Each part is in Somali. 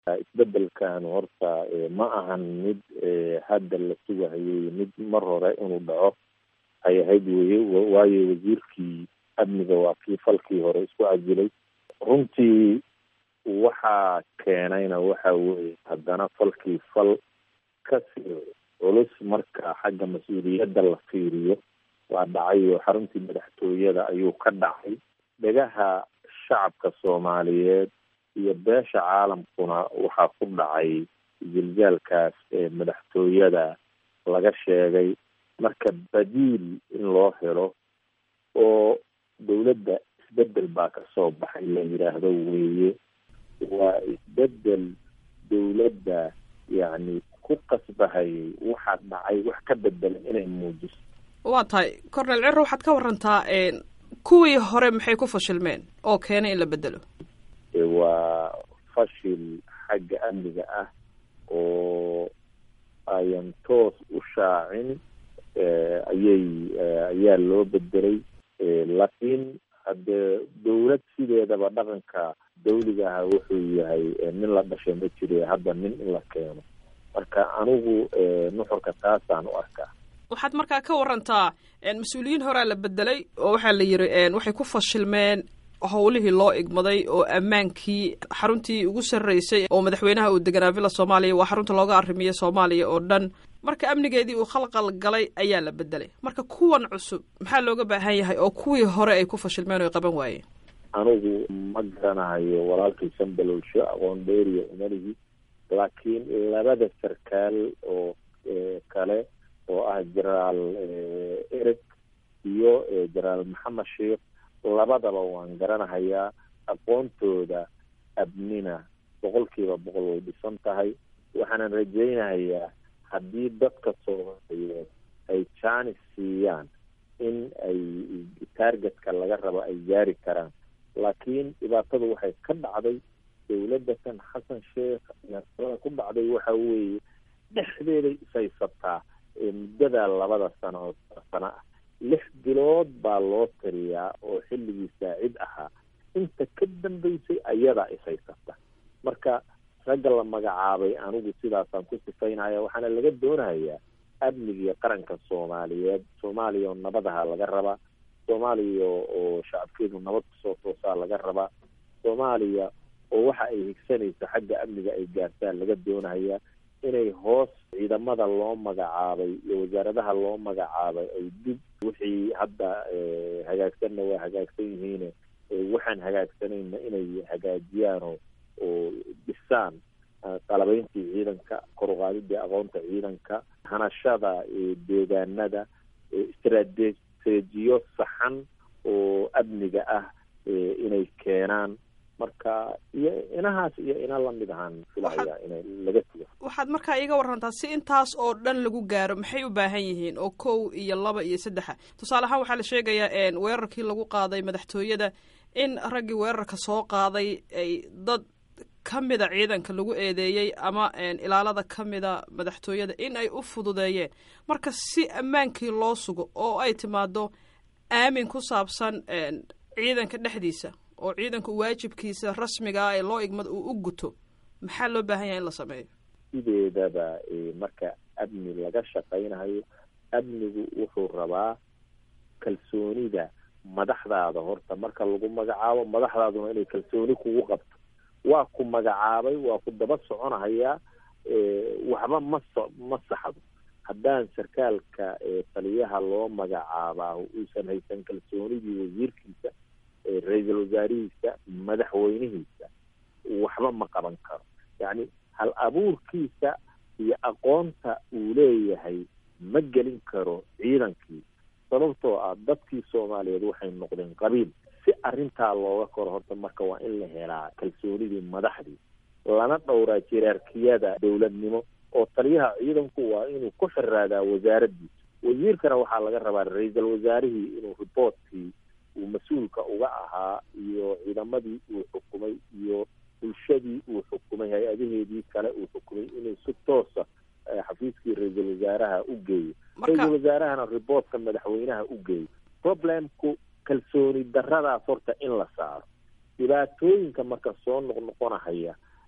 isbedelkan horta ma ahan mid hadda la sugahayay mid mar hore inuu dhaco ay ahayd weye waayo wasiirkii amniga waa kii falkii hore isku cajilay runtii waxaa keenayna waxa weye haddana falkii fal kasii culus marka xagga mas-uuliyadda la fiiriyo waa dhacay oo xaruntii madaxtooyada ayuu ka dhacay dhegaha shacabka soomaaliyeed iyo beesha caalamkuna waxaa ku dhacay jiljaalkaas ee madaxtooyada laga sheegay marka badiil in loo helo oo dowladda isbedel baa kasoo baxay la yidhaahdo weeye waa isbedel dowladda yacni ku qasbahayay waxaa dhacay wax ka bedelan inay muujiso waa tahay cornel ciro waxaad ka warantaa kuwii hore maxay ku fashilmeen oo keenay in la bedelo waa fashil xagga amniga ah oo ayan toos u shaacin ayay ayaa loo bedelay laakiin haddee dowlad sideedaba dhaqanka dawliga aha wuxuu yahay nin la dhashay ma jire hadda nin in la keeno marka anigu nuxurka taasaan u arkaa waxaad markaa ka warantaa mas-uuliyiin horaa la bedelay oo waxaa la yiri waxay ku fashilmeen howlihii loo igmaday oo ammaankii xaruntii ugu sarreysay oo madaxweynaha uu deganaa villa soomaaliya waa xarunta looga arrimiyey soomaaliya oo dhan marka amnigeedii uu khalqal galay ayaa la bedelay marka kuwan cusub maxaa looga baahan yahay oo kuwii hore ay ku fashilmeen oo ay qaban waayeen anigu ma garanayo walaalkii sanbalowsho aqoon dheeriya umalihi laakiin labada sarkaal oo kale oo ah jenaraal ereg iyo jenaraal maxamed sheikh labadaba waan garanahayaa aqoontooda abnina boqol kiiba boqol way dhisan tahay waxaanan rajaynahayaa haddii dadka soomaaliyeed ay jaanis siiyaan in ay taargetka laga rabo ay gaari karaan laakiin dhibaatadu waxay ka dhacday dowladda kan xasan sheekh iyaaada ku dhacday waxa weeye dhexdeeday ishaysataa muddada labada sano sano ah lix bilood baa loo tiriyaa oo xilligii saacid ahaa inta ka dambeysay ayadaa ishaysata marka ragga la magacaabay anigu sidaasaan ku sifaynaya waxaana laga doonayaa amnigiiyo qaranka soomaaliyeed soomaaliya oo nabadaha laga rabaa soomaaliya oo shacabkeedu nabad kusoo toosaa laga rabaa soomaaliya oo waxa ay higsanayso xagga amniga ay gaartaan laga doonayaa inay hoos ciidamada loo magacaabay iyo wasaaradaha loo magacaabay ay dib wixii hadda hagaagsanna waa hagaagsan yihiine waxaan hagaagsanayna inay hagaajiyaan oo oo dhisaan qalabeyntii ciidanka koruqaadidii aqoonta ciidanka hanashada deegaanada istrateejiyo saxan oo amniga ah inay keenaan marka iyo inahaas iyo ina lamid ahaan filaya inay laga tugo waxaad markaa iiga warantaa si intaas oo dhan lagu gaaro maxay u baahan yihiin oo kow iyo laba iyo saddexa tusaale ahaan waxaa la sheegayaa weerarkii lagu qaaday madaxtooyada in raggii weerarka soo qaaday ay dad ka mida ciidanka lagu eedeeyey ama ilaalada ka mida madaxtooyada in ay u fududeeyeen marka si ammaankii loo sugo oo ay timaado aamin ku saabsan ciidanka dhexdiisa oo ciidanku waajibkiisa rasmiga ah ee loo igmad uu u guto maxaa loo baahan yahay in la sameeyo sideedaba marka amni laga shaqaynayo amnigu wuxuu rabaa kalsoonida madaxdaada horta marka lagu magacaabo madaxdaaduna inay kalsooni kugu qabto waa ku magacaabay waa ku daba soconahayaa waxba ma so ma saxdo haddaan sarkaalka taliyaha loo magacaabaa uusan haysan kalsoonidii wasiirkiisa ra-iisul wasaarihiisa madaxweynihiisa waxba ma qaban karo yacni hal abuurkiisa iyo aqoonta uu leeyahay ma gelin karo ciidankii sababtoo ah dadkii soomaaliyeed waxay noqdeen qabiil si arrintaa looga koro horta marka waa in la helaa kalsoonidii madaxdii lana dhowraa jiraarkiyada dowladnimo oo taliyaha ciidanku waa inuu ku xiraadaa wasaaraddiisa wasiirkana waxaa laga rabaa ra-iisul wasaarihii inuu riboortkii uu mas-uulka uga ahaa iyo ciidamadii uu xukumay iyo bulshadii uu xukumay hay-adaheedii kale uu xukumay inuu si toosa xafiiskii ra-iisul wasaaraha u geeyo ra-iisul wasaarahana riboortka madaxweynaha u geeyo problemku kalsooni daradaas horta in la saaro dhibaatooyinka marka soo noqnoqonahaya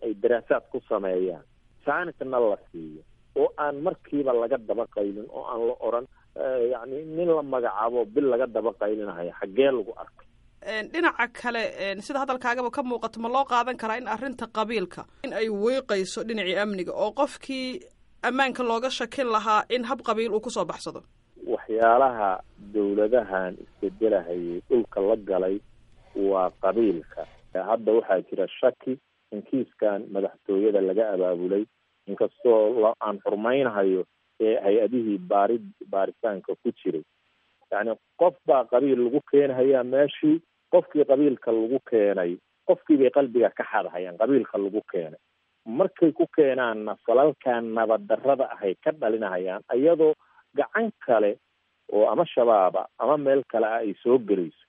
ay daraasaad ku sameeyaan jaanisna la siiyo oo aan markiiba laga daba qaylin oo aan la oran yacni nin la magacaabo bil laga daba qaylinahayo xaggee lagu arkay dhinaca kale sida hadalkaagaba ka muuqato ma loo qaadan karaa in arrinta qabiilka in ay weyqayso dhinacii amniga oo qofkii ammaanka looga shakin lahaa in hab qabiil uu kusoo baxsado waxyaalaha dawladahan isbedelahayay dhulka la galay waa qabiilka hadda waxaa jira shaki in kiiskan madaxtooyada laga abaabulay inkastoo aan xurmaynahayo ee hay-adihii baari baaritaanka ku jiray yacni qof baa qabiil lagu keenhayaa meeshii qofkii qabiilka lagu keenay qofkii bay qalbiga ka xadhayaan qabiilka lagu keenay markay ku keenaanna falalkan nabaddarrada ahay ka dhalinahayaan iyadoo gacan kale oo ama shabaaba ama meel kale ah ay soo gelayso